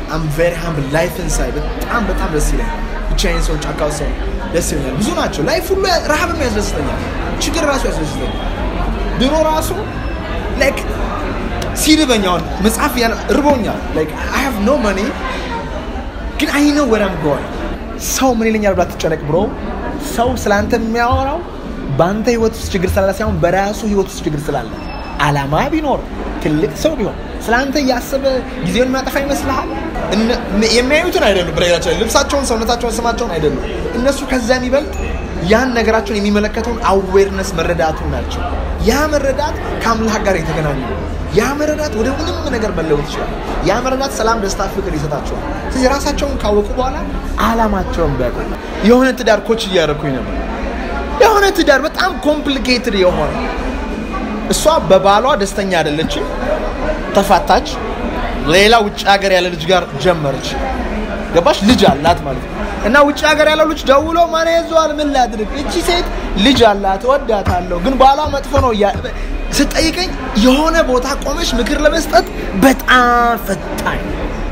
አም ቬሪ ሃምብል ላይፍን ሳይ በጣም በጣም ደስ ይለኛል። ብቻዬን ሰው ጫካ ውስጥ ሰው ደስ ይለኛል። ብዙ ናቸው። ላይፍ ሁሉ ረሃብም ያስደስተኛል፣ ችግር ራሱ ያስደስተኛል። ድሮ ራሱ ላይክ ሲርበኝ አሁን መጽሐፍ ያን እርቦኛል ላይክ አይ ሃቭ ኖ መኒ ግን አይ ነው ወራም ጎይ ሰው ምን ይለኛል ብላ ትጨነቅ ብሮ ሰው ስላንተ የሚያወራው በአንተ ህይወት ውስጥ ችግር ስላለ ሳይሆን በራሱ ህይወት ውስጥ ችግር ስላለ አላማ ቢኖር ትልቅ ሰው ቢሆን ስለአንተ እያሰበ ጊዜውን የሚያጠፋ ይመስልሃል? የሚያዩትን አይደሉም። በነገራችን ላይ ልብሳቸውን፣ ሰውነታቸውን፣ ስማቸውን አይደሉም። እነሱ ከዛ የሚበልጥ ያን ነገራቸውን የሚመለከተውን አዌርነስ መረዳቱ ናቸው። ያ መረዳት ከአምላክ ጋር የተገናኙ ነው። ያ መረዳት ወደ ምንም ነገር መለወጥ ይችላል። ያ መረዳት ሰላም፣ ደስታ፣ ፍቅር ይሰጣቸዋል። ስለዚህ ራሳቸውን ካወቁ በኋላ አላማቸውን ቢያውቁ የሆነ ትዳር ኮች እያደረኩኝ ነበር። የሆነ ትዳር በጣም ኮምፕሊኬትድ የሆነ እሷ በባሏ ደስተኛ አይደለችም፣ ተፋታች። ሌላ ውጭ ሀገር ያለ ልጅ ጋር ጀመረች። ገባሽ? ልጅ አላት ማለት ነው። እና ውጭ ሀገር ያለው ልጅ ደውሎ ማን ያዘዋል? ምን ላድርግ? እቺ ሴት ልጅ አላት፣ እወዳታለሁ፣ ግን ባሏ መጥፎ ነው እያ ስጠይቀኝ የሆነ ቦታ ቆመሽ ምክር ለመስጠት በጣም ፈጣኝ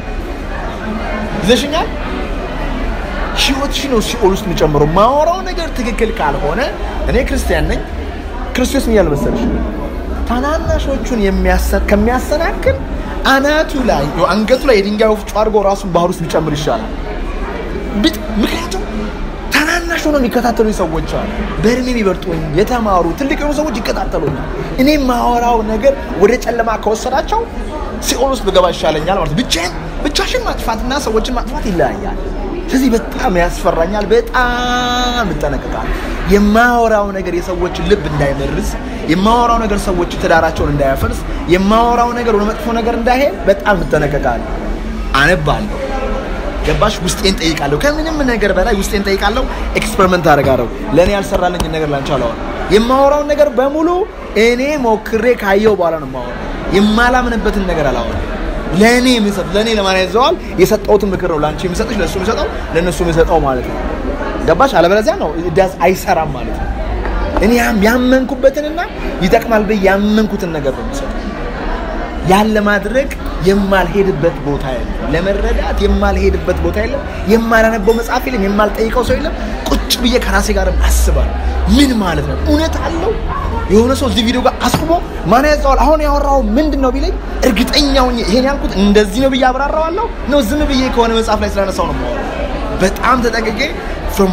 ይዘሽኛል። ህይወትሽ ነው ሲኦል ውስጥ የሚጨምረው። ማወራው ነገር ትክክል ካልሆነ እኔ ክርስቲያን ነኝ። ክርስቶስ ምን ያለ መሰለሽ ታናናሾቹን ከሚያሰናክል አናቱ ላይ አንገቱ ላይ የድንጋይ ወፍጮ አድርጎ ራሱን ባህር ውስጥ ቢጨምር ይሻላል። ምክንያቱም ታናናሽ ሆነው የሚከታተሉ ሰዎች አሉ። በእድሜ የሚበልጡኝ የተማሩ ትልቅ የሆኑ ሰዎች ይከታተሉኛል። እኔ ማወራው ነገር ወደ ጨለማ ከወሰዳቸው ሲኦል ውስጥ ብገባ ይሻለኛል ማለት ብቻዬን ብቻሽን ማጥፋትና ሰዎችን ማጥፋት ይለያያል። ስለዚህ በጣም ያስፈራኛል። በጣም እጠነቀቃለሁ። የማወራው ነገር የሰዎችን ልብ እንዳይመርዝ፣ የማወራው ነገር ሰዎች ትዳራቸውን እንዳያፈርስ፣ የማወራው ነገር ወደ መጥፎ ነገር እንዳይሄድ በጣም እጠነቀቃለሁ። አነባለሁ። ገባሽ? ውስጤን ጠይቃለሁ። ከምንም ነገር በላይ ውስጤን ጠይቃለሁ። ኤክስፐሪመንት አደርጋለሁ። ለእኔ ያልሰራልኝን ነገር ላንቺ አላወራም። የማወራውን ነገር በሙሉ እኔ ሞክሬ ካየው በኋላ ነው የማወራው። የማላምንበትን ነገር አላወራም። ለእኔ የሚሰጥ ለእኔ ለማን ያዘዋል የሰጠውትን ምክር ነው ለአንቺ የሚሰጥሽ ለእሱ የሚሰጠው ለእነሱ የሚሰጠው ማለት ነው። ገባሽ? አለበለዚያ ነው ዳዝ አይሰራም ማለት ነው። እኔ ያመንኩበትንና ይጠቅማል ብዬ ያመንኩትን ነገር ነው የሚሰጠው። ያን ለማድረግ የማልሄድበት ቦታ የለም። ለመረዳት የማልሄድበት ቦታ የለም። የማላነበው መጽሐፍ የለም። የማልጠይቀው ሰው የለም። ቁጭ ብዬ ከራሴ ጋር አስባለሁ። ምን ማለት ነው? እውነት አለው? የሆነ ሰው እዚህ ቪዲዮ ጋር አስቁሞ ማን ያዘዋል አሁን ያወራው ምንድን ነው ቢለኝ እርግጠኛው ይሄን ያልኩት እንደዚህ ነው ብዬ አብራራዋለሁ ነው ዝም ብዬ ከሆነ መጽሐፍ ላይ ስላነሳው ነው የማወራው። በጣም ተጠንቅቄ ፍሮም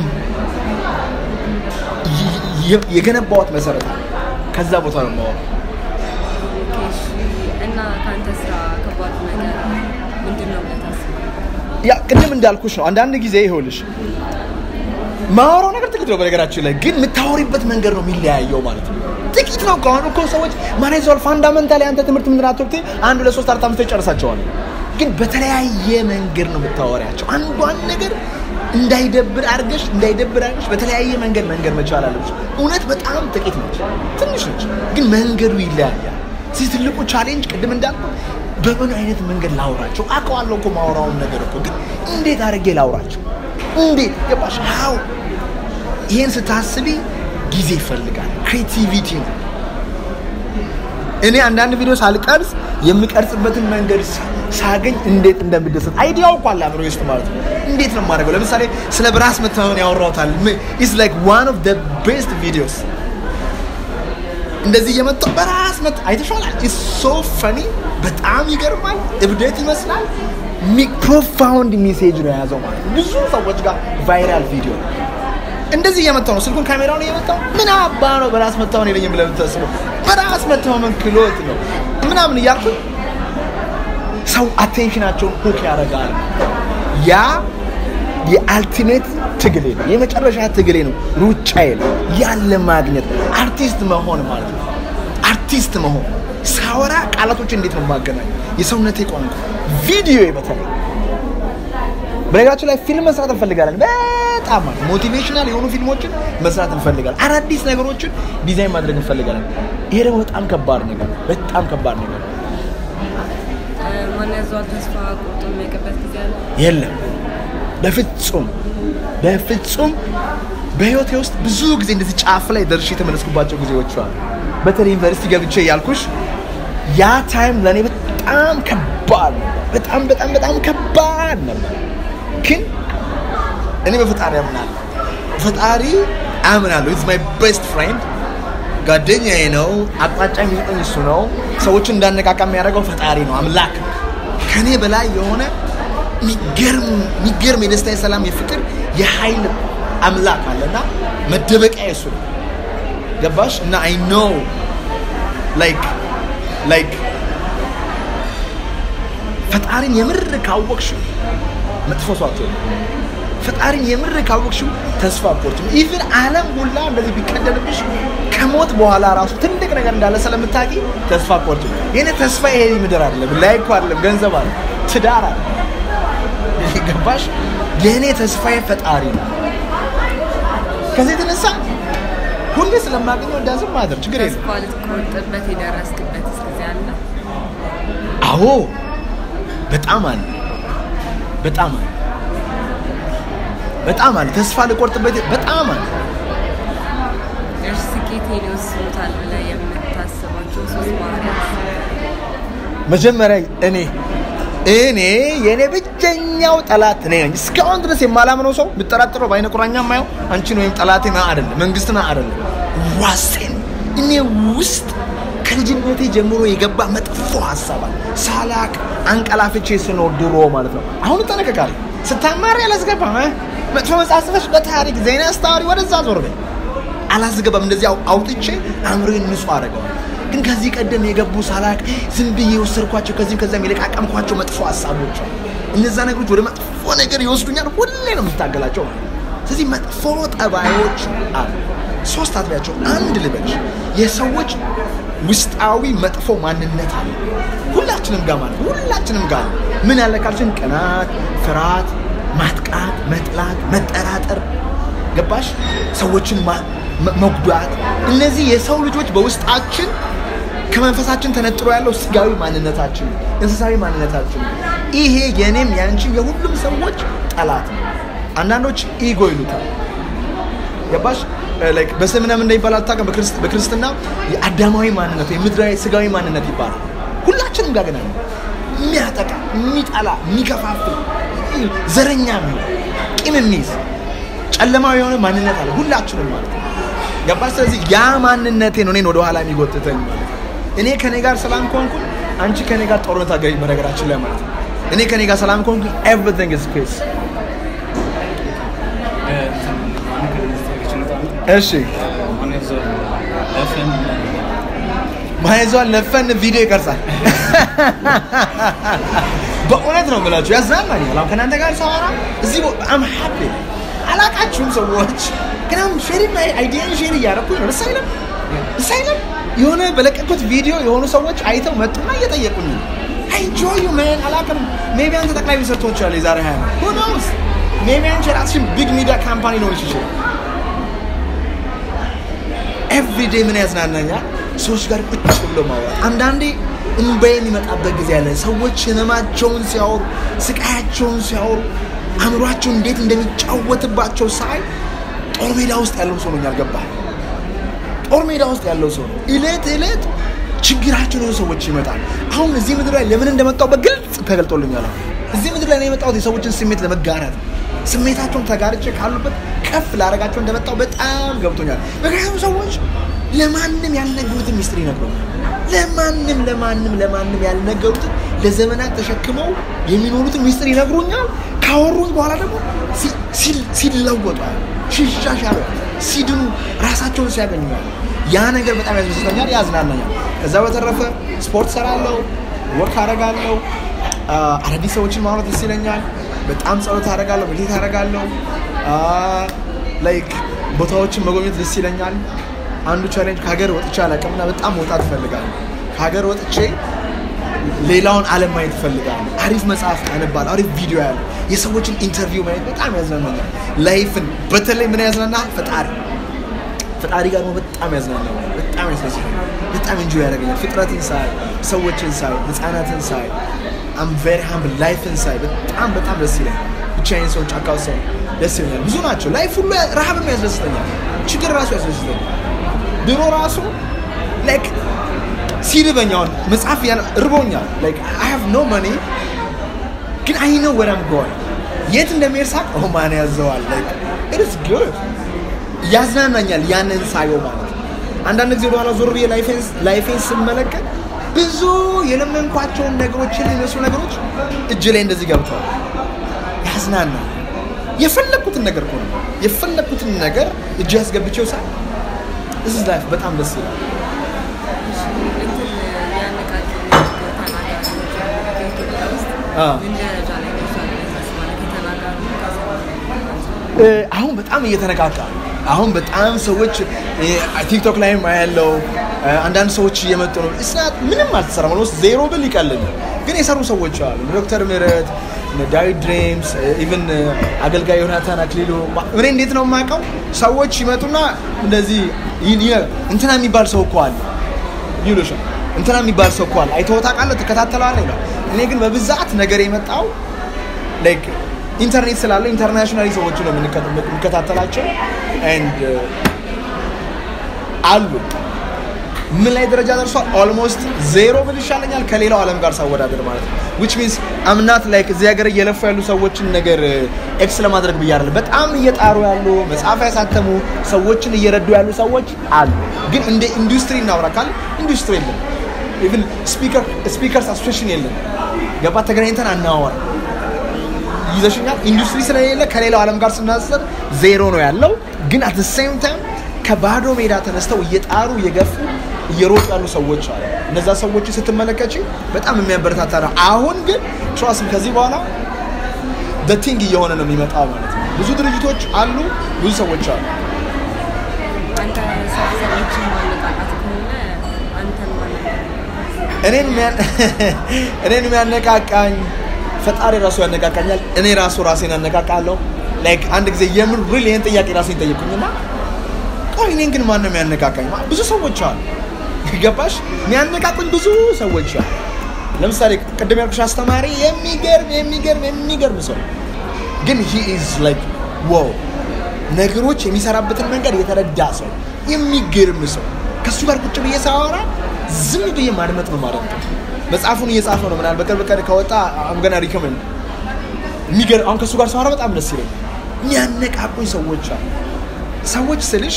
የገነባዋት መሰረት ከዛ ቦታ ነው የማወራው። እና ከአንተ ስራ ከባዱ ነገር ምንድን ነው ብለህ ታስባለህ? ያ ቅድም እንዳልኩሽ ነው። አንዳንድ ጊዜ ይኸውልሽ ማወራው ነገር ጥቂት ነው። በነገራችን ላይ ግን የምታወሪበት መንገድ ነው የሚለያየው ማለት ነው። ጥቂት ነው ከሆኑ እኮ ሰዎች ማን ይዘዋል ፋንዳመንታሊ አንተ ትምህርት ምንድን አትወቅቴ አንድ ሁለት ሶስት አራት አምስት ይጨርሳቸዋል። ግን በተለያየ መንገድ ነው የምታወሪያቸው። አንዷን ነገር እንዳይደብር አድርገሽ እንዳይደብር አድርገሽ በተለያየ መንገድ መንገድ መቻል አለብሽ። እውነት በጣም ጥቂት ነች፣ ትንሽ ነች፣ ግን መንገዱ ይለያያል። እዚህ ትልቁ ቻሌንጅ ቅድም እንዳልኩት በምን አይነት መንገድ ላውራቸው አውቀዋለሁ እኮ ማውራውን ነገር እኮ ግን እንዴት አድርጌ ላውራቸው እንዴት ገባሽ ሀው ይሄን ስታስቢ ጊዜ ይፈልጋል ክሬቲቪቲ ነው እኔ አንዳንድ ቪዲዮ ሳልቀርጽ የምቀርጽበትን መንገድ ሳገኝ እንዴት እንደምደሰት አይዲያው እኮ አለ አእምሮዬ ውስጥ ማለት ነው እንዴት ነው የማደርገው ለምሳሌ ስለ በራስ መተማመን ያወራሁታል ኢስ ላይክ ዋን ኦፍ ደ ቤስት ቪዲዮስ እንደዚህ እየመጣሁ በራስ መት አይተሻል። ኢትስ ሶ ፈኒ በጣም ይገርማል። እብደት ይመስላል። ፕሮፋውንድ ሜሴጅ ነው የያዘው ማለት ነው። ብዙ ሰዎች ጋር ቫይራል ቪዲዮ ነው። እንደዚህ እየመጣሁ ነው፣ ስልኩን ካሜራውን እየመጣሁ ምን አባ ነው በራስ መተማመን የለኝም ብለህ የምታስበው በራስ መተማመን ክሎት ነው ምናምን እያልኩ ሰው አቴንሽናቸውን ሁክ ያደርጋል። ያ የአልቲሜት ትግሌ ነው፣ የመጨረሻ ትግሌ ነው፣ ሩጫዬ ነው። ያለ ማግኘት አርቲስት መሆን ማለት ነው። አርቲስት መሆን ሳወራ ቃላቶች እንዴት ነው የማገናኝ? የሰውነቴ ቋንቋ ቪዲዮ በተለይ በነገራችን ላይ ፊልም መስራት እንፈልጋለን። በጣም ማለት ሞቲቬሽናል የሆኑ ፊልሞችን መስራት እንፈልጋለን። አዳዲስ ነገሮችን ዲዛይን ማድረግ እንፈልጋለን። ይሄ ደግሞ በጣም ከባድ ነገር ነው። በጣም ከባድ ነገር ነው። ማን ያዘዋል ተስፋ ቆርጦ የሚያውቅበት ጊዜ አለ? የለም በፍጹም በፍጹም በህይወቴ ውስጥ ብዙ ጊዜ እንደዚህ ጫፍ ላይ ደርሼ የተመለስኩባቸው ጊዜዎች አሉ። በተለይ ዩኒቨርሲቲ ገብቼ ያልኩሽ ያ ታይም ለእኔ በጣም ከባድ ነው። በጣም በጣም በጣም ከባድ ነበር። ግን እኔ በፈጣሪ አምናለሁ። ፈጣሪ አምናለሁ። ኢትስ ማይ ቤስት ፍሬንድ ጓደኛዬ ነው። አቅጣጫ የሚሰጠኝ እሱ ነው። ሰዎችን እንዳነቃቃ የሚያደርገው ፈጣሪ ነው፣ አምላክ ነው። ከኔ በላይ የሆነ የሚገርም የሚገርም የደስታ የሰላም የፍቅር የኃይል አምላክ አለና መደበቂያ የሱ ነው። ገባሽ? እና አይ ኖ ላይክ ላይክ ፈጣሪን የምር ካወቅሽው መጥፎ ሰው አትሆንም። ፈጣሪን የምር ካወቅሽው ተስፋ አትቆርጭም። ኢቭን ዓለም ሁላ እንደዚህ ቢቀደልብሽ ከሞት በኋላ ራሱ ትልቅ ነገር እንዳለ ስለምታውቂ ተስፋ አትቆርጭም። የኔ ተስፋ ይሄ ምድር አይደለም፣ ላይኩ አይደለም፣ ገንዘብ አለ፣ ትዳር አለ። ገባሽ? የእኔ ተስፋዬ ፈጣሪ ነው። ከዚህ የተነሳ ሁሌ ስለማገኘው እንዳዝም ማድረግ ችግር የለም። ተስፋ ልትቆርጥበት የደረስክበት ጊዜ አለ? አዎ በጣም አለ፣ በጣም አለ፣ በጣም አለ። ተስፋ ልቆርጥበት በጣም አለ። እርስ ስኬቴን ይወስኑታል ብለህ የምታስባቸው ሶስት ባህሪያት መጀመሪያ እኔ እኔ የእኔ ብቸኛው ጠላት እኔ ነኝ። እስካሁን ድረስ የማላምነው ሰው ብጠራጥረው በአይነ ቁራኛ ማየው አንቺን ወይም ጠላቴን አይደለም፣ መንግስትን አይደለም፣ ራሴን እኔ ውስጥ ከልጅነቴ ጀምሮ የገባ መጥፎ ሀሳብ አለ። ሳላቅ አንቀላፍቼ ስኖር ድሮ ማለት ነው። አሁን እጠነቀቃለሁ። ስታማሪ አላስገባም። እ? መጥፎ መጽሐፍ ጽፈሽ በታሪክ ዜና አስታዋሪ ወደዛ ዞር በይ አላስገባም። እንደዚህ አው- አውጥቼ አእምሮዬን ንጹህ አደረገዋል። ግን ከዚህ ቀደም የገቡ ሳላቅ ዝም ብዬ የወሰድኳቸው ከዚህም ከዚያም የለቃቀምኳቸው መጥፎ ሀሳቦች አሉ። እነዛ ነገሮች ወደ መጥፎ ነገር ይወስዱኛል። ሁሌ ነው የምታገላቸው። ስለዚህ መጥፎ ጠባዮች አሉ። ሶስት አጥቢያቸው አንድ ልበች የሰዎች ውስጣዊ መጥፎ ማንነት አለ። ሁላችንም ጋር ማለት ነው። ሁላችንም ጋር ነው። ምን ያለ ካልሽን ቅናት፣ ፍርሃት፣ ማጥቃት፣ መጥላት፣ መጠራጠር ገባሽ? ሰዎችን ማ- መ- መጉዳት። እነዚህ የሰው ልጆች በውስጣችን ከመንፈሳችን ተነጥሮ ያለው ስጋዊ ማንነታችን ነው፣ እንስሳዊ ማንነታችን ነው። ይሄ የኔም ያንቺ የሁሉም ሰዎች ጠላት ነው። አንዳንዶች ኢጎ ይሉታል። ገባሽ? ላይክ በስምና ምን እንደሚባል አታውቅም። በክርስት- በክርስትና የአዳማዊ ማንነት ወይም ምድራዊ ስጋዊ ማንነት ይባላል። ሁላችንም ጋር ግን አለ። የሚያጠቃ፣ የሚጠላ፣ የሚከፋፍል፣ ዘረኛ የሚሆን ቂም የሚይዝ ጨለማዊ የሆነ ማንነት አለ ሁላችንም ማለት ነው። ገባሽ? ስለዚህ ያ ማንነቴ ነው እኔን ወደኋላ የሚጎትተኝ ማለት ነው። እኔ ከኔ ጋር ሰላም ከሆንኩ አንቺ ከኔ ጋር ጦርነት አገኝ በነገራችን ላይ ማለት ነው። እኔ ከኔ ጋር ሰላም ከሆንኩ ኤቭሪቲንግ ኢዝ ፒስ። እሺ ማይዟል ለፈን ቪዲዮ ይቀርጻል። በእውነት ነው የምላችሁ ያዝናናኛል። አሁን ከእናንተ ጋር ሳወራ እዚህ አም ሃፒ አላቃችሁም ሰዎች ግን አሁን ሼሪ አይዲያን ሼር እያደረኩኝ ነው። ደስ አይልም? ደስ አይልም? የሆነ በለቀኩት ቪዲዮ የሆኑ ሰዎች አይተው መጡና እየጠየቁኝ ነው። አይ ኢንጆይ ዩ ማን አላውቅም። ሜቢ አንተ ጠቅላይ ሚኒስትር ትሆናለህ የዛሬ ሀያ ዓመት who knows ሜቢ አንቺ ራስሽን ቢግ ሚዲያ ካምፓኒ ሊሆንሽ ይችላል። ኤቭሪዴ ምን ያዝናናኛል? ሰዎች ጋር ቁጭ ብሎ ማውራት። አንዳንዴ እንባዬ የሚመጣበት ጊዜ አለ። ሰዎች ህመማቸውን ሲያወሩ፣ ስቃያቸውን ሲያወሩ፣ አእምሯቸው እንዴት እንደሚጫወትባቸው ሳይ ጦር ሜዳ ውስጥ ያለው ሰው ነው ያልገባል። ጦር ሜዳ ውስጥ ያለው ሰው ነው። እለት እለት ችግራቸው ነው ሰዎች ይመጣል። አሁን እዚህ ምድር ላይ ለምን እንደመጣው በግልጽ ተገልጦልኛል። አሁን እዚህ ምድር ላይ ነው የመጣሁት የሰዎችን ስሜት ለመጋራት ነው። ስሜታቸውን ተጋርቼ ካሉበት ከፍ ላደርጋቸው እንደመጣው በጣም ገብቶኛል። ምክንያቱም ሰዎች ለማንም ያልነገሩትን ሚስጥር ይነግሩኛል። ለማንም ለማንም ለማንም ያልነገሩትን ለዘመናት ተሸክመው የሚኖሩትን ሚስጥር ይነግሩኛል። ካወሩኝ በኋላ ደግሞ ሲ- ሲል- ሲለወጡ ሲሻሻሉ፣ ሲድኑ፣ ራሳቸውን ሲያገኙ ያ ነገር በጣም ያስደስተኛል፣ ያዝናናኛል። ከዛ በተረፈ ስፖርት ሰራለሁ፣ ወክ አደርጋለሁ፣ አ፣ አዳዲስ ሰዎችን ማውራት ደስ ይለኛል። በጣም ጸሎት አደርጋለሁ፣ ሜዲቴት አደርጋለሁ። ላይክ ቦታዎችን መጎብኘት ደስ ይለኛል። አንዱ ቻሌንጅ ከሀገር ወጥቼ አላውቅምና በጣም መውጣት እፈልጋለሁ። ከሀገር ወጥቼ ሌላውን ዓለም ማየት እፈልጋለሁ። አሪፍ መጽሐፍ አነባለሁ። አሪፍ ቪዲዮ ያለ የሰዎችን ኢንተርቪው ማየት በጣም ያዝናናኛል። ላይፍን በተለይ ምን ያዝናናል? ፈጣሪ ፈጣሪ ጋር ነው በጣም ያዝናናል። በጣም ያስደስታል። በጣም እንጆ ያደርገኛል። ፍጥረትን ሳይ፣ ሰዎችን ሳይ፣ ህፃናትን ሳይ፣ አም ቬሪ ሃምብል ላይፍን ሳይ በጣም በጣም ደስ ይለኛል። ብቻዬን ሰው ጫካ ውስጥ ሰው ደስ ይለኛል። ብዙ ናቸው። ላይፍ ሁሉ ረሃብም ያስደስተኛል። ችግር ራሱ ያስደስተኛል። ድሮ ራሱ ላይክ ሲርበኝ አሁን መጽሐፍ ያን ርቦኛል ላይክ አይ ሃቭ ኖ መኒ ግን አይ ነው ወራም ጎል የት እንደሚሄድ ሳቅ ኦ ማን ያዘዋል ላይክ ኢት ኢዝ ጉድ ያዝናናኛል ያንን ሳየው ማለት ነው። አንዳንድ ጊዜ ወደኋላ ዞር ብዬ ላይፌን ስመለከት ብዙ የለመንኳቸውን ነገሮች የሚመስሉ ነገሮች እጅ ላይ እንደዚህ ገብተዋል። ያዝናናል። የፈለግኩትን ነገር እኮ ነው የፈለግኩትን ነገር እጅ ያስገብቼው ሳ እዚህ ላይፍ በጣም ደስ ይላል። እንትን ያነቃቂ ተናጋሪዎች በኢትዮጵያ ውስጥ አ። ምን ደረጃ ላይ ደርሷል ብለህ ታስባለህ? ከተናጋሪ እ፣ አሁን በጣም እየተነቃቃ ነው። አሁን በጣም ሰዎች እ፣ ቲክቶክ ላይም ያለው አንዳንድ ሰዎች እየመጡ ነው። እስናት ምንም አልተሰራም ነው ዜሮ ብል ይቀልል ግን የሰሩ ሰዎች አሉ። ዶክተር ምህረት እነ ዳዊት ድሬምስ ኢቭን አገልጋይ ዮናታን አክሊሉ እኔ እንዴት ነው የማውቀው? ሰዎች ይመጡና እንደዚህ ይህ- ይህ- እንትና የሚባል ሰው እኮ አለ ይሉሻል። እንትና የሚባል ሰው እኮ አለ አይተኸው ታውቃለህ? ትከታተለዋለህ ይላል። እኔ ግን በብዛት ነገር የመጣው ላይክ ኢንተርኔት ስላለ ኢንተርናሽናሊ ሰዎች ነው የምንከ- የምንከታተላቸው ኤንድ አሉ ምን ላይ ደረጃ ደርሷል? ኦልሞስት ዜሮ ብል ይሻለኛል ከሌላው ዓለም ጋር ሳወዳደር ማለት ነው። ዊች ሚንስ አምናት ላይክ እዚህ ሀገር እየለፉ ያሉ ሰዎችን ነገር ኤክስ ለማድረግ ብዬ አይደለም። በጣም እየጣሩ ያሉ መጽሐፍ ያሳተሙ ሰዎችን እየረዱ ያሉ ሰዎች አሉ። ግን እንደ ኢንዱስትሪ እናውራ ካል ኢንዱስትሪ የለም። ኢቭን ስፒከርስ አሶሴሽን የለም። ገባ ተገናኝተን አናወራ ይዘሽኛል። ኢንዱስትሪ ስለሌለ ከሌላው ዓለም ጋር ስናዘር ዜሮ ነው ያለው። ግን አት ሴም ታይም ከባዶ ሜዳ ተነስተው እየጣሩ እየገፉ እየሮጡ ያሉ ሰዎች አሉ። እነዛ ሰዎች ስትመለከች በጣም የሚያበረታታ ነው። አሁን ግን ትራስም ከዚህ በኋላ ቲንግ እየሆነ ነው የሚመጣው ማለት ነው። ብዙ ድርጅቶች አሉ፣ ብዙ ሰዎች አሉ። አንተ ሰው ሰዎችን ማነቃቃት ከሆነ አንተን ማነቃቃት እኔን የሚያ- እኔን የሚያነቃቃኝ ፈጣሪ ራሱ ያነቃቃኛል። እኔ ራሱ ራሴን ያነቃቃለሁ። ላይክ አንድ ጊዜ የምን ሪል ይህን ጥያቄ ራሴን ጠየቁኝና ቆይ እኔን ግን ማን ነው የሚያነቃቃኝ? ብዙ ሰዎች አሉ። ገባሽ? የሚያነቃቁኝ ብዙ ሰዎች አሉ። ለምሳሌ ቅድም ያልኩሽ አስተማሪ የሚገርም የሚገርም የሚገርም ሰው ግን ሂ ኢዝ ላይክ ዋው ነገሮች የሚሰራበትን መንገድ የተረዳ ሰው የሚገርም ሰው ከእሱ ጋር ቁጭ ብዬ ሳወራ ዝም ብዬ ማድመጥ ነው ማለት ነው። መጽሐፉን እየጻፈ ነው ምናል በቅርብ ቀን ከወጣ አምገና ሪከመንድ የሚገርም አሁን ከእሱ ጋር ሳወራ በጣም ደስ ይለኛል። የሚያነቃቁኝ ሰዎች አሉ። ሰዎች ስልሽ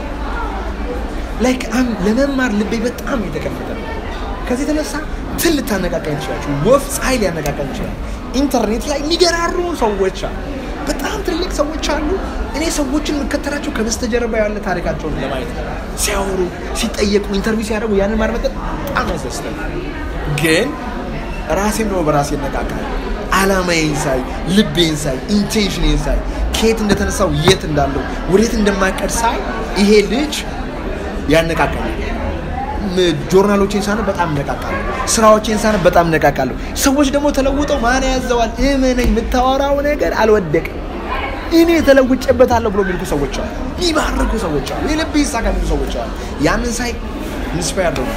ላይክ አም ለመማር ልቤ በጣም የተከፈተ ነው። ከዚህ የተነሳ ትል ልታነቃቃኝ ትችላለች። ወፍ ፀሐይ ሊያነቃቃኝ ይችላል። ኢንተርኔት ላይ የሚገራሩ ሰዎች አሉ። በጣም ትልቅ ሰዎች አሉ። እኔ ሰዎችን የምከተላቸው ከበስተጀርባ ያለ ታሪካቸውን ለማየት ነው። ሲያወሩ፣ ሲጠየቁ፣ ኢንተርቪው ሲያደርጉ ያንን ማድመጥ በጣም ያስደስታል። ግን ራሴም ደግሞ በራሴ እነቃቃለሁ። አላማዬን ሳይ፣ ልቤን ሳይ፣ ኢንቴንሽኔን ሳይ፣ ከየት እንደተነሳው የት እንዳለው ወዴት እንደማቀድ ሳይ ይሄ ልጅ ያነቃቃኛል። ም- ጆርናሎቼን ሳነብ በጣም እነቃቃለሁ። ስራዎቼን ሳነብ በጣም እነቃቃለሁ። ሰዎች ደግሞ ተለውጠው ማን ያዘዋል እመነኝ፣ የምታወራው ነገር አልወደቅም እኔ ተለውጬበታለሁ ብሎ የሚልኩ ሰዎች አሉ። የሚባርኩ ሰዎች አሉ። የልብ ይሳካ የሚሉ ሰዎች አሉ። ያንን ሳይ ኢንስፓየር ነው።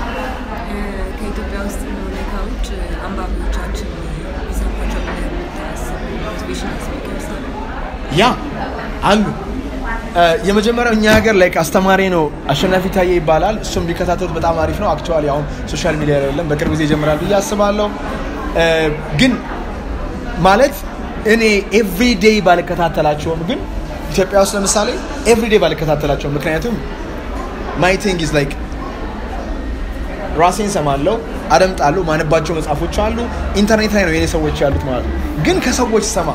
ከኢትዮጵያ ውስጥ ሆነ ከውጭ አንባቢዎቻችን ቢሰሟቸው ብለህ የምታስብ ሞቲቬሽናል ስፒከርስ አሉ? ያ አሉ። እ፣ የመጀመሪያው እኛ ሀገር ላይ አስተማሪ ነው አሸናፊ ታዬ ይባላል። እሱም ቢከታተሉት በጣም አሪፍ ነው። አክቹዋሊ አሁን ሶሻል ሚዲያ ላይ የለም፣ በቅርብ ጊዜ ይጀምራል ብዬ አስባለሁ። እ፣ ግን ማለት እኔ ኤቭሪዴይ ባልከታተላቸውም ግን ኢትዮጵያ ውስጥ ለምሳሌ ኤቭሪዴይ ባልከታተላቸውም ምክንያቱም ማይ ቲንግ ኢዝ ላይክ ራሴን ሰማለሁ፣ አደምጣለሁ። ማነባቸው መጽሐፎች አሉ። ኢንተርኔት ላይ ነው የኔ ሰዎች ያሉት ማለት ነው። ግን ከሰዎች ሰማ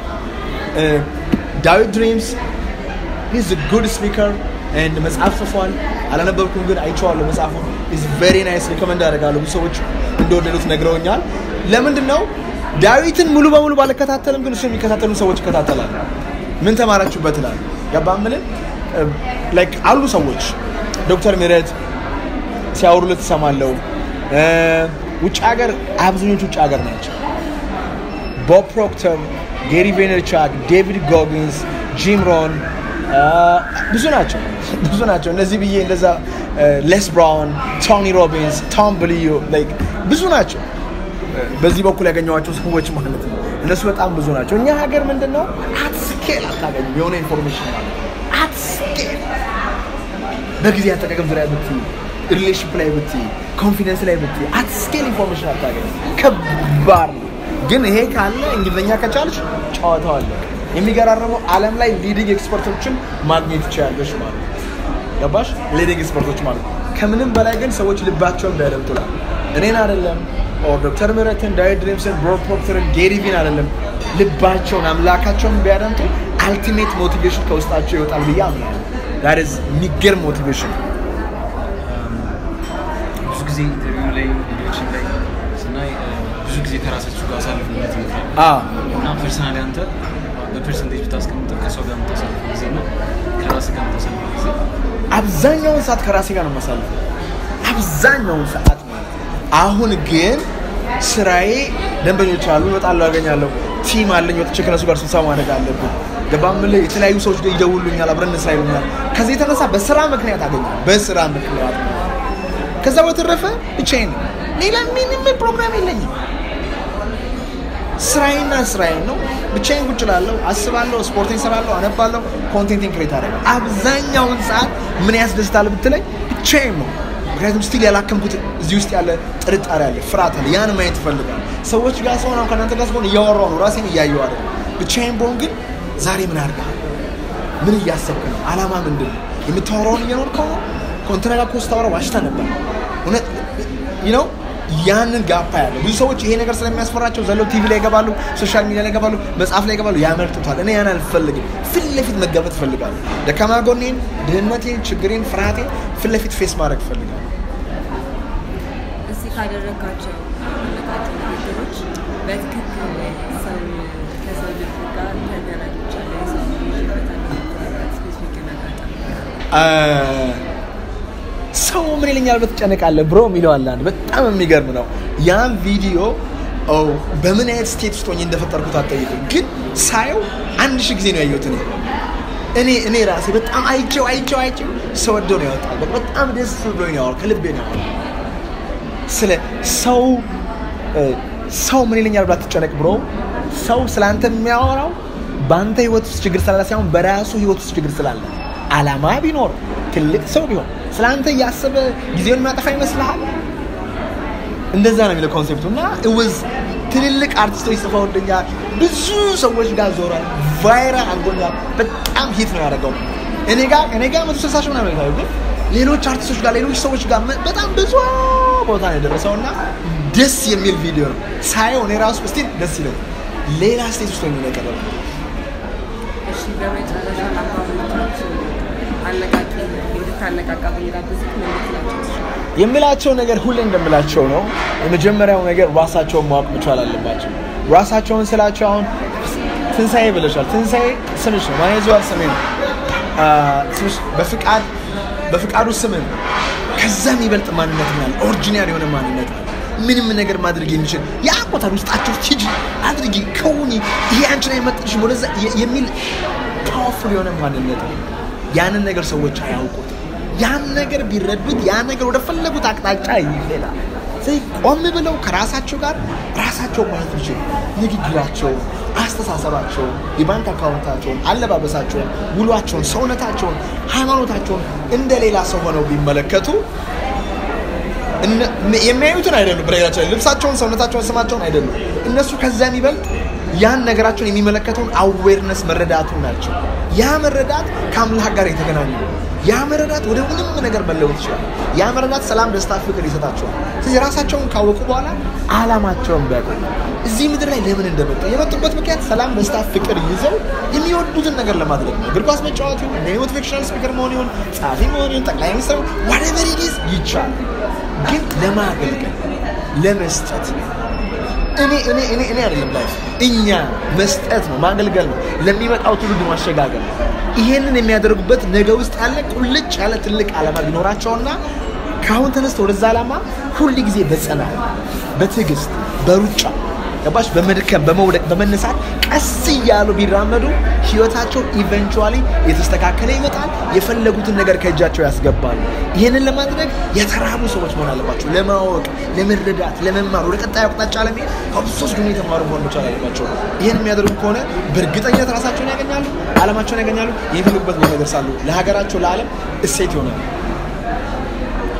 ዳዊት ድሪምስ ሂዝ ጉድ ስፒከር ኤንድ መጽሐፍ ጽፏል። አላነበብኩም ግን አይቼዋለሁ መጽሐፉን። ኢዝ ቬሪ ናይስ ሪኮመንድ አደርጋለሁ። ብዙ ሰዎች እንደወደዱት ነግረውኛል። ለምንድን ነው ዳዊትን ሙሉ በሙሉ ባልከታተልም ግን እሱ የሚከታተሉ ሰዎች ይከታተላል። ምን ተማራችሁበት ይላል። ገባ ምልን ላይክ አሉ ሰዎች ዶክተር ምህረት ሲያወሩለት ትሰማለሁ። እ፣ ውጭ ሀገር አብዛኞቹ ውጭ ሀገር ናቸው። ቦብ ፕሮክተር፣ ጌሪ ቬነርቻክ፣ ዴቪድ ጎጊንስ፣ ጂም ሮን እ፣ ብዙ ናቸው ብዙ ናቸው። እነዚህ ብዬ እንደዛ እ፣ ሌስ ብራውን፣ ቶኒ ሮቢንስ፣ ቶም ብልዩ ላይክ ብዙ ናቸው። እ፣ በዚህ በኩል ያገኘኋቸው ሰዎች ማለት ነው። እነሱ በጣም ብዙ ናቸው። እኛ ሀገር ምንድን ነው አት ስኬል አታገኙም የሆነ ኢንፎርሜሽን ማለት አት ስኬል በጊዜ አጠቃቀም ዙሪያ ብትይ ሪሌሽንሽፕ ላይ ብትይ ኮንፊደንስ ላይ ብትይ አት ስኬል ኢንፎርሜሽን አታገኝ። ከባድ ነው ግን ይሄ ካለ እንግሊዝኛ ከቻልሽ ጨዋታው አለ። የሚገራርመው ዓለም ላይ ሊዲንግ ኤክስፐርቶችን ማግኘት ይችላለሽ ማለት ነው። ገባሽ? ሊዲንግ ኤክስፐርቶች ማለት ነው። ከምንም በላይ ግን ሰዎች ልባቸውን እንዳያደምጡላል። እኔን አይደለም ኦር ዶክተር ምህረትን፣ ዳዊት ድሪምስን፣ ብሮድ ፕሮክተርን፣ ጌሪቪን አይደለም ልባቸውን አምላካቸውን ቢያደምጡ አልቲሜት ሞቲቬሽን ከውስጣቸው ይወጣል ብዬ አምናለሁ። ዳት ኢዝ የሚገርም ሞቲቬሽን ብዙ ጊዜ ኢንተርቪው ላይ ቪዲዮችን ላይ ስናይ እ፣ ብዙ ጊዜ ከራሳችሁ ጋር አሳልፍነት እና ፐርሰናሊ አንተ በፐርሰንቴጅ ብታስቀምጠው ከሰው ጋር የምታሳልፈው ጊዜ እና ከራስ ጋር የምታሳልፈው ጊዜ አብዛኛውን ሰዓት ከራሴ ጋር ነው የማሳልፈው። አብዛኛውን ሰዓት ማለት ነው። አሁን ግን ስራዬ ደንበኞች አሉ፣ እመጣለሁ፣ ያገኛለሁ፣ ቲም አለኝ፣ ወጥቼ ከነሱ ጋር ስብሰባ ማድረግ አለብን። ገባም ብለህ የተለያዩ ሰዎች ጋር ይደውሉኛል፣ አብረን እንስራ ይሉኛል። ከዚህ የተነሳ በስራ ምክንያት አገኛለሁ፣ በስራ ምክንያት ከዛ በተረፈ ብቻዬን ነኝ። ሌላ ምንም ፕሮግራም የለኝም። ስራዬና ስራዬን ነው። ብቻዬን ቁጭ እላለሁ፣ አስባለሁ፣ ስፖርቴን እሰራለሁ፣ አነባለሁ፣ ኮንቴንቴን ክሬት አደርጋለሁ። አብዛኛውን ሰዓት ምን ያስደስታል ብትለኝ ብቻዬን ነው። ምክንያቱም ስቲል ያላከምኩት እዚህ ውስጥ ያለ ጥርጣሬ አለ፣ ፍርሃት አለ። ያን ማየት እፈልጋለሁ። ሰዎች ጋር ሰሆን አሁን ከእናንተ ጋር ስሆን እያወራሁ ነው፣ ራሴን እያየሁ አይደለም። ብቻዬን በሆን ግን ዛሬ ምን አድርገሃል? ምን እያሰብክ ነው? አላማ ምንድን ነው? የምታወራውን እየኖርከው ነው? ከእንትና ጋር እኮ ስታወራ ዋሽታ ነበር። እውነት ነው። ያንን ጋፓ ያለ ብዙ ሰዎች ይሄ ነገር ስለሚያስፈራቸው ዘለው ቲቪ ላይ ይገባሉ፣ ሶሻል ሚዲያ ላይ ይገባሉ፣ መጽሐፍ ላይ ይገባሉ፣ ያመልጡታል። እኔ ያን አልፈልግም። ፊት ለፊት መጋፈጥ እፈልጋለሁ። ደካማ ጎኔን፣ ድህነቴን፣ ችግሬን፣ ፍርሃቴን ፊት ለፊት ፌስ ማድረግ እፈልጋለሁ። እስቲ ካደረጋቸው ካደረጋቸው ንግግሮች በትክክል ሰው ከሰው ልብ ጋር ተገናኝቻለሁ የሰው ልጅ ይዤበታለሁ የምትልበት ስፔሲፊክ ነገር ሰው ምን ይለኛል በትጨነቃለህ ብሮ የሚለው አለ አንድ በጣም የሚገርም ነው። ያን ቪዲዮ ኦ በምን አይነት ስቴት ውስጥ ሆኜ እንደፈጠርኩት አትጠይቁኝ፣ ግን ሳየው አንድ ሺህ ጊዜ ነው ያየሁት እኔ እኔ እኔ ራሴ በጣም አይቼው አይቼው አይቼው ሰው ወዶ ነው ያወጣል። በቃ በጣም ደስ ብሎኝ ነው ያወራው፣ ከልቤ ነው ያወራው። ስለ ሰው እ፣ ሰው ምን ይለኛል ብላ ትጨነቅ ብሮ ሰው ስለ አንተ የሚያወራው በአንተ ህይወት ውስጥ ችግር ስላለ ሳይሆን በራሱ ህይወት ውስጥ ችግር ስላለ አላማ ቢኖር ትልቅ ሰው ቢሆን ስለ አንተ እያሰበ ጊዜውን የሚያጠፋ ይመስልሃል? እንደዛ ነው የሚለው ኮንሴፕቱ እና እውዝ ትልልቅ አርቲስቶች ጽፈውልኛል። ብዙ ሰዎች ጋር ዞሯል። ቫይራል አድርጎኛል። በጣም ሂት ነው ያደረገው። እኔ ጋር እኔ ጋር መቶ ስልሳ ሺህ ምናምን ነው ግን ሌሎች አርቲስቶች ጋር ሌሎች ሰዎች ጋር መ- በጣም ብዙ ቦታ ነው የደረሰው እና ደስ የሚል ቪዲዮ ነው ሳየው እኔ ራሱ ስቲል ደስ ይለኛል። ሌላ ስቴት ውስጥ ሆኜ ነው የቀረበው። እሺ በመጨረሻ አባቶቻችን አነቃቂ እንድታነቃቃ ብንጋብዝህ ምን ልትላቸው ትችላለህ? የምላቸው ነገር ሁሌ እንደምላቸው ነው። የመጀመሪያው ነገር ራሳቸውን ማወቅ መቻል አለባቸው። ራሳቸውን ስላቸው አሁን ትንሣኤ ብለሻል። ትንሣኤ ስምሽ ነው። ማየዘዋል ስሜ ነው። አ፣ ስምሽ በፍቃድ በፍቃዱ ስም ነው። ከዛ የሚበልጥ ማንነት ነው ያለ ኦሪጂናል የሆነ ማንነት ነው። ምንም ነገር ማድረግ የሚችል ያቆታል ውስጣቸው ሂጂ አድርጊ ከውኒ ይሄ አንቺን አይመጥንሽም ወደዛ የ- የሚል ፓወርፉል የሆነ ማንነት ነው። ያንን ነገር ሰዎች አያውቁት። ያን ነገር ቢረዱት ያን ነገር ወደ ፈለጉት አቅጣጫ ይሄዳል። ስለዚህ ቆም ብለው ከራሳቸው ጋር ራሳቸው ማየት ይችሉ። ንግግራቸውን፣ አስተሳሰባቸውን፣ የባንክ አካውንታቸውን፣ አለባበሳቸውን፣ ውሏቸውን፣ ሰውነታቸውን፣ ሃይማኖታቸውን እንደ ሌላ ሰው ሆነው ቢመለከቱ እነ- የሚያዩትን አይደሉም። በነገራችን ላይ ልብሳቸውን፣ ሰውነታቸውን፣ ስማቸውን አይደሉም። እነሱ ከዛ የሚበልጥ ያን ነገራቸውን የሚመለከተውን አዌርነስ መረዳቱን ናቸው። ያ መረዳት ከአምላክ ጋር የተገናኘ ነው። ያ መረዳት ወደ ምንም ነገር መለወጥ ይችላል። ያ መረዳት ሰላም፣ ደስታ፣ ፍቅር ይሰጣቸዋል። ስለዚህ ራሳቸውን ካወቁ በኋላ አላማቸውን ቢያውቁ እዚህ ምድር ላይ ለምን እንደመጡ የመጡበት ምክንያት ሰላም፣ ደስታ፣ ፍቅር ይዘው የሚወዱትን ነገር ለማድረግ ነው። እግር ኳስ መጫወት ይሁን፣ ሞቲቬሽናል ስፒከር መሆን ይሁን፣ ጸሐፊ መሆን ይሁን፣ ጠቅላይ ሚኒስትር ዋቴቨር ኢት ኢዝ ይቻላል። ግን ለማገልገል ለመስጠት እኔ እኔ እኔ እኔ አይደለም ላይፍ እኛ መስጠት ነው ማገልገል ነው ለሚመጣው ትውልድ ማሸጋገር ነው። ይሄንን የሚያደርጉበት ነገ ውስጥ ያለ ቁልጭ ያለ ትልቅ ዓላማ ቢኖራቸውና ከአሁን ተነስተ ወደዛ ዓላማ ሁል ጊዜ በጽናት በትዕግስት በሩጫ ገባሽ በመድከም በመውደቅ በመነሳት ቀስ እያሉ ቢራመዱ ህይወታቸው ኢቨንቹዋሊ የተስተካከለ ይመጣል። የፈለጉትን ነገር ከእጃቸው ያስገባሉ። ይህንን ለማድረግ የተራቡ ሰዎች መሆን አለባቸው። ለማወቅ፣ ለመረዳት፣ ለመማር ወደ ቀጣዩ አቅጣጫ ለመሄድ ከብዙ ሰዎች ግን የተማሩ መሆን መቻል አለባቸው። ይህን የሚያደርጉ ከሆነ በእርግጠኝነት ራሳቸውን ያገኛሉ፣ አለማቸውን ያገኛሉ፣ የሚፈልጉበት ቦታ ይደርሳሉ። ለሀገራቸው፣ ለዓለም እሴት ይሆናሉ።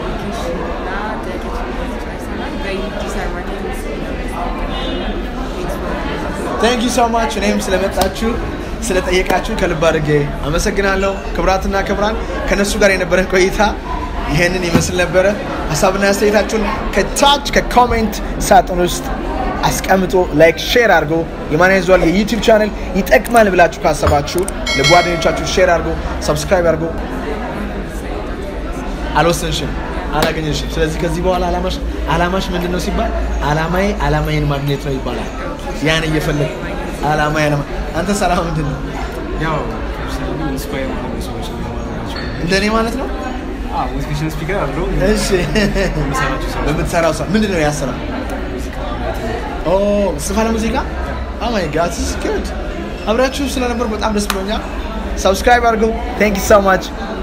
እና ጥያቄዎችን ጨርሰናል። በዩጂ ሰርማቴንስ ታንክ ዩ ሶ ማች እኔም ስለመጣችሁ ስለጠየቃችሁ ከልብ አድርጌ አመሰግናለሁ። ክብራትና ክብራን ከነሱ ጋር የነበረን ቆይታ ይህንን ይመስል ነበረ። ሀሳብና አስተያየታችሁን ከታች ከኮሜንት ሳጥን ውስጥ አስቀምጦ ላይክ፣ ሼር አድርጎ የማን ያዘዋል የዩቲዩብ ቻናል ይጠቅማል ብላችሁ ካሰባችሁ ለጓደኞቻችሁ ሼር አድርጎ ሰብስክራይብ አድርጎ አልወሰንሽም፣ አላገኘሽም። ስለዚህ ከዚህ በኋላ አላማሽ አላማሽ ምንድን ነው ሲባል አላማዬ አላማዬን ማግኘት ነው ይባላል። ያን እየፈለግ አላማዬ አላማ አንተስ አላማ ምንድን ነው? ያው ፐርሰናሊ ኢንስፓየር ማድረግ ሰዎች ነው የማደርጋቸው። እንደኔ ማለት ነው። አዎ ሞቲቬሽን ስፒከር አለው እሺ የምሰራቸው ስራዎች በምትሰራው ስራ ምንድን ነው ያሰራ? ኦ ስፋለ ሙዚቃ ኦ ማይ ጋድ ስ ጉድ አብራችሁ ስለነበር በጣም ደስ ብሎኛል። ሰብስክራይብ አድርገው። ቴንክ ዩ ሶ ማች